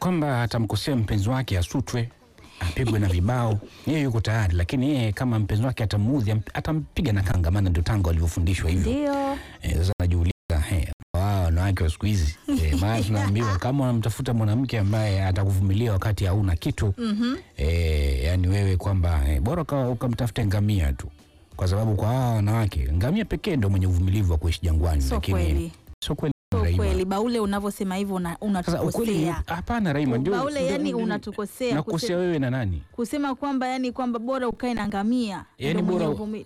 kwamba atamkosea mpenzi wake asutwe apigwe na vibao, yeye yuko tayari, lakini yeye kama mpenzi wake atamuudhi am- atampiga na kanga, maana ndio tangu alivyofundishwa hivyo. Ndio. Eh, Sasa najiuliza eh, wao wanawake wa siku hizi eh, maana tunaambiwa kama unamtafuta mwanamke ambaye atakuvumilia wakati hauna kitu Mhm. eh, yani wewe kwamba eh, bora uka- ukamtafute ngamia tu, kwa sababu kwa hawa wanawake ngamia pekee ndio mwenye uvumilivu wa kuishi jangwani, Sio lakini kweli. sio kweli Sio Raima. kweli. Baule unavyosema hivyo una- Sasa ukweli ni- unatukosea. hapana Raima, ndio Baule ndio- yani ndio- unatukosea. nakosea Kuse- wewe na nani? Kusema kwamba yani kwamba bora ukae na ngamia. Yani ndio mwenye bora- uvumili-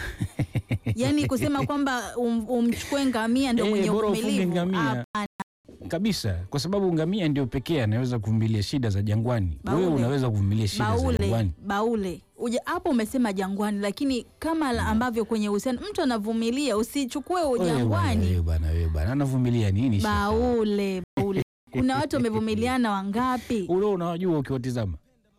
yani kusema kwamba um, umchukue ngamia ndio Eh, mwenye bora ufunge uvumilivu. ngamia. Hapana. kabisa, kwa sababu ngamia ndio pekee anaweza kuvumilia shida za jangwani. Baule. Wewe unaweza kuvumilia shida za Baule, jangwani. baule uja hapo umesema jangwani, lakini kama la- ambavyo kwenye uhusiano mtu anavumilia, usichukue Wewe bwana, ujangwani. wewe bwana, wewe bwana, anavumilia nini? shaka? Baule, baule, kuna watu wamevumiliana wangapi? Ule unawajua ukiwatizama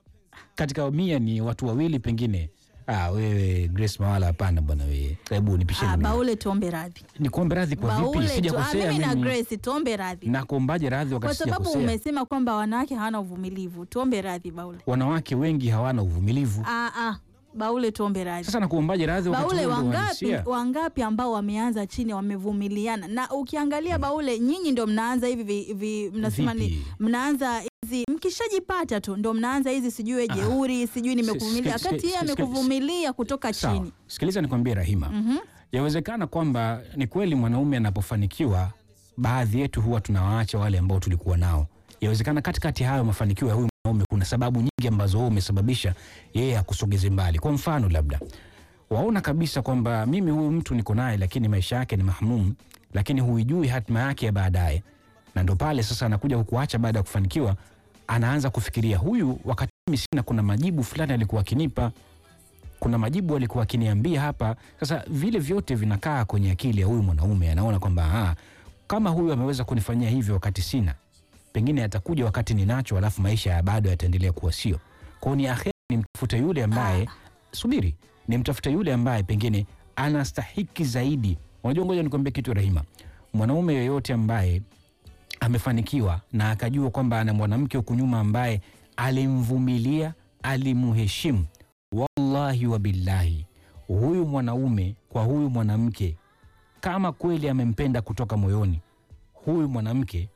katika mia ni watu wawili pengine. Ah, wewe Grace Mawala, hapana bwana, wewe hebu nipisheni Ah, mimi. baule, tuombe radhi. Nikuombe radhi kwa vipi? Baule tu, ah, Sijakosea mimi na mimi. Grace tuombe radhi Nakuombaje radhi kwa wakati sababu sijakosea? umesema kwamba wanawake hawana uvumilivu. Tuombe radhi Baule. Wanawake wengi hawana uvumilivu. Ah, ah, Baule, tuombe radhi. Sasa nakuombaje radhi wakati Baule, huo ndio wangapi uhalisia? wangapi ambao wameanza chini wamevumiliana, na ukiangalia Baule, nyinyi ndio mnaanza hivi vi, vi, mnasema ni Vipi? mnaanza hizi mkishajipata tu ndo mnaanza hizi sijui we jeuri sijui nimekuvumilia, sk- wakati yeye sk- sk- amekuvumilia kutoka Sawa. chini. Sikiliza nikwambie Rahima. Mhm. Yawezekana kwamba ni kweli mwanaume anapofanikiwa, baadhi yetu huwa tunawaacha wale ambao tulikuwa nao. Yawezekana katikati ya hayo mafanikio ya huyu mwanaume kuna sababu nyingi ambazo wewe umesababisha yeye akusogeze mbali. Kwa mfano, labda waona kabisa kwamba mimi huyu mtu niko naye, lakini maisha yake ni mahmum, lakini huijui hatima yake ya baadaye, na ndo pale sasa anakuja kukuacha baada ya kufanikiwa, anaanza kufikiria huyu, wakati mimi sina, kuna majibu fulani alikuwa akinipa kuna majibu alikuwa akiniambia hapa. Sasa vile vyote vinakaa kwenye akili ya huyu mwanaume, anaona kwamba ah, kama huyu ameweza kunifanyia hivyo wakati sina, pengine atakuja wakati ninacho, alafu maisha ya bado yataendelea kuwa sio. Kwa hiyo ni aheri nimtafute yule ambaye subiri, nimtafute yule ambaye pengine anastahiki zaidi. Unajua, ngoja nikwambie kitu Rahima, mwanaume yoyote ambaye amefanikiwa na akajua kwamba ana mwanamke huku nyuma ambaye alimvumilia, alimheshimu, wallahi wa billahi, huyu mwanaume kwa huyu mwanamke, kama kweli amempenda kutoka moyoni, huyu mwanamke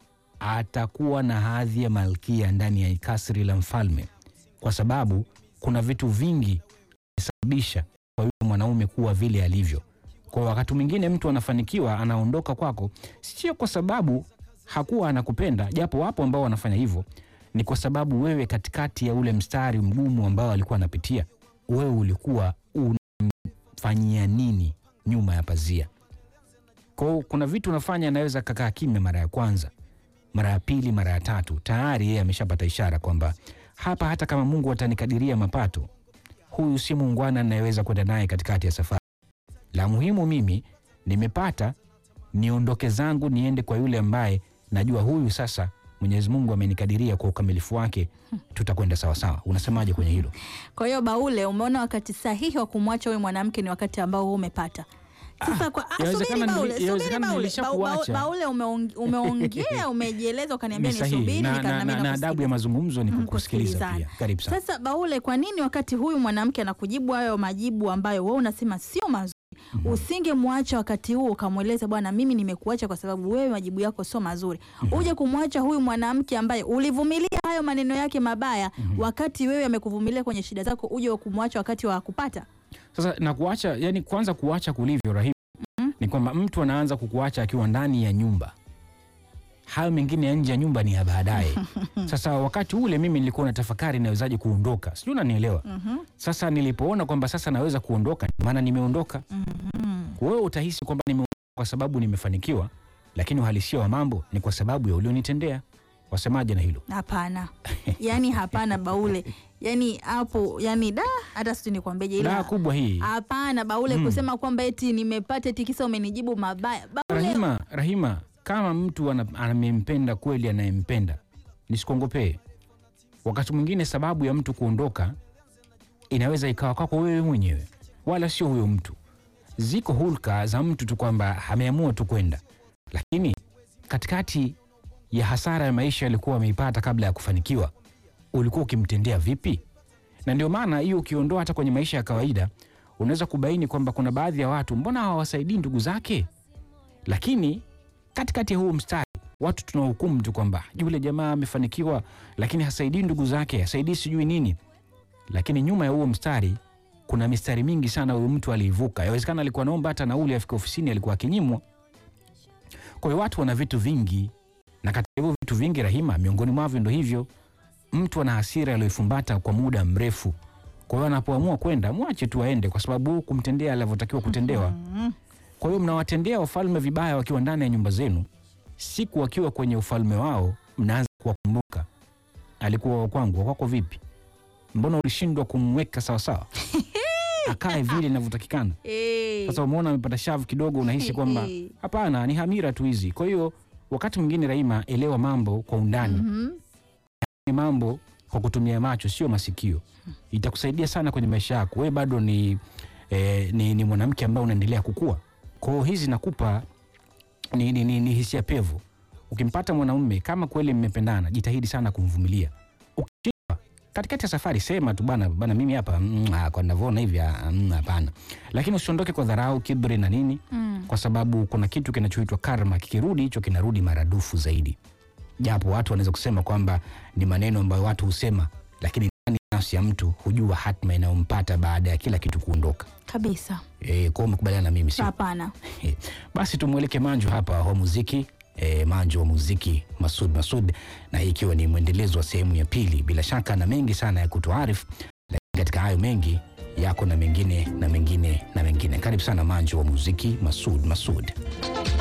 atakuwa na hadhi ya malkia ndani ya kasri la mfalme, kwa sababu kuna vitu vingi visababisha kwa yule mwanaume kuwa vile alivyo. Kwa wakati mwingine mtu anafanikiwa, anaondoka kwako, sio kwa sababu hakuwa anakupenda, japo wapo ambao wanafanya hivyo, ni kwa sababu wewe katikati ya ule mstari mgumu ambao alikuwa anapitia, wewe ulikuwa unamfanyia nini nyuma ya pazia. Kwa hiyo kuna vitu unafanya, anaweza kakaa kimya mara ya kwanza, mara ya pili, mara ya tatu, tayari yeye ameshapata ishara kwamba hapa, hata kama Mungu atanikadiria mapato, huyu si muungwana anayeweza kwenda naye katikati ya safari. La muhimu mimi nimepata, niondoke zangu, niende kwa yule ambaye najua huyu sasa Mwenyezi Mungu amenikadiria kwa ukamilifu wake, tutakwenda sawasawa. Unasemaje kwenye hilo? Kwa hiyo Baule, umeona wakati sahihi wa kumwacha huyu mwanamke ni wakati ambao wewe umepata. Sasa kwa ah, yawezekana subiri nili- Baule, subiri yawezekana Baule. nilishakuacha. Ba- Baule umeong- umeongea, umejieleza ukaniambia Ni sahihi nisubiri na, nika- na, nami na, na adabu ya nakusikiliza. mazungumzo ni Mhm, kukusikiliza kusikilizana. pia. Karibu sana. Sasa Baule, kwa nini wakati huyu mwanamke anakujibu hayo majibu ambayo wewe unasema sio mazuri, usingemwacha wakati huo ukamweleza, bwana, mimi nimekuacha kwa sababu wewe majibu yako sio mazuri. Uje kumwacha huyu mwanamke ambaye ulivumilia hayo maneno yake mabaya, wakati wewe amekuvumilia kwenye shida zako, uje kumwacha wakati wa kupata. Sasa na kuacha, yani kwanza kuacha kulivyo Rahim ni kwamba mtu anaanza kukuacha akiwa ndani ya nyumba, hayo mengine ya nje ya nyumba ni ya baadaye. Sasa wakati ule mimi nilikuwa na tafakari nawezaje kuondoka, sijui unanielewa. Sasa nilipoona kwamba sasa naweza kuondoka, ndio maana nimeondoka. Wewe utahisi kwamba nimeondoka kwa sababu nimefanikiwa, lakini uhalisia wa mambo ni kwa sababu ya ulionitendea. Wasemaje na hilo? Hapana, yani hapana Baule, yani hapo, yani da, hata sijui nikwambeje, Daa ila kubwa hii hapana Baule, Mm. kusema kwamba eti nimepata eti kisa umenijibu mabaya Baule, Rahima, Rahima, kama mtu ana- amempenda kweli, anayempenda nisikongopee. Wakati mwingine sababu ya mtu kuondoka inaweza ikawa kwako wewe mwenyewe, wala sio huyo mtu. Ziko hulka za mtu tu kwamba ameamua tu kwenda, lakini katikati ya hasara ya maisha alikuwa ameipata kabla ya kufanikiwa, ulikuwa ukimtendea vipi? Na ndio maana hiyo ukiondoa hata kwenye maisha ya kawaida, unaweza kubaini kwamba kuna baadhi ya watu mbona hawawasaidii ndugu zake, lakini katikati ya huu mstari watu tunahukumu tu kwamba yule jamaa amefanikiwa, lakini hasaidii ndugu zake, hasaidii sijui nini. Lakini nyuma ya huo mstari kuna mistari mingi sana huyu mtu aliivuka. Yawezekana alikuwa naomba hata nauli afike ofisini, alikuwa akinyimwa. Kwa hiyo watu wana vitu vingi, na katika hivyo vitu vingi, Rahima, miongoni mwavyo ndo hivyo, mtu ana hasira aliyoifumbata kwa muda mrefu. Kwa hiyo anapoamua kwenda, mwache tu aende, kwa sababu kumtendea alivyotakiwa kutendewa. Kwa hiyo mnawatendea wafalme vibaya wakiwa ndani ya nyumba zenu, siku wakiwa kwenye ufalme wao mnaanza kuwakumbuka, alikuwa wa kwangu, wa kwako vipi? Mbona ulishindwa kumweka sawasawa akae vile inavyotakikana? Eh. Sasa umeona amepata shavu kidogo, unahisi kwamba Eh. hapana, ni hamira tu hizi. Kwa hiyo wakati mwingine, Rahima, elewa mambo kwa undani Mhm. ni mambo kwa kutumia macho, sio masikio. Itakusaidia sana kwenye maisha yako. Wewe bado ni, eh, ni, ni mwanamke ambaye unaendelea kukua. Kwa hiyo hizi nakupa ni, ni, ni, ni hisia pevu. Ukimpata mwanaume kama kweli mmependana, jitahidi sana kumvumilia. Ukishindwa katikati ya safari, sema tu bana, bana mimi hapa mm, ah, kwa ninavyoona hivi ah, mm, hapana. Lakini usiondoke kwa dharau, kiburi na nini, Mm. kwa sababu kuna kitu kinachoitwa karma. Kikirudi hicho kinarudi maradufu zaidi japo watu wanaweza kusema kwamba ni maneno ambayo watu husema, lakini ndani ya nafsi ya mtu hujua hatma inayompata baada ya kila kitu kuondoka. Kabisa. E, kwa umekubaliana na mimi sio? Hapana. Eh, Basi tumweleke Manju hapa wa muziki e, Manju wa muziki Masud Masud, na hii ikiwa ni mwendelezo wa sehemu ya pili, bila shaka na mengi sana ya kutuarifu, lakini katika hayo mengi yako na mengine na mengine na mengine. Karibu sana Manju wa muziki Masud Masud.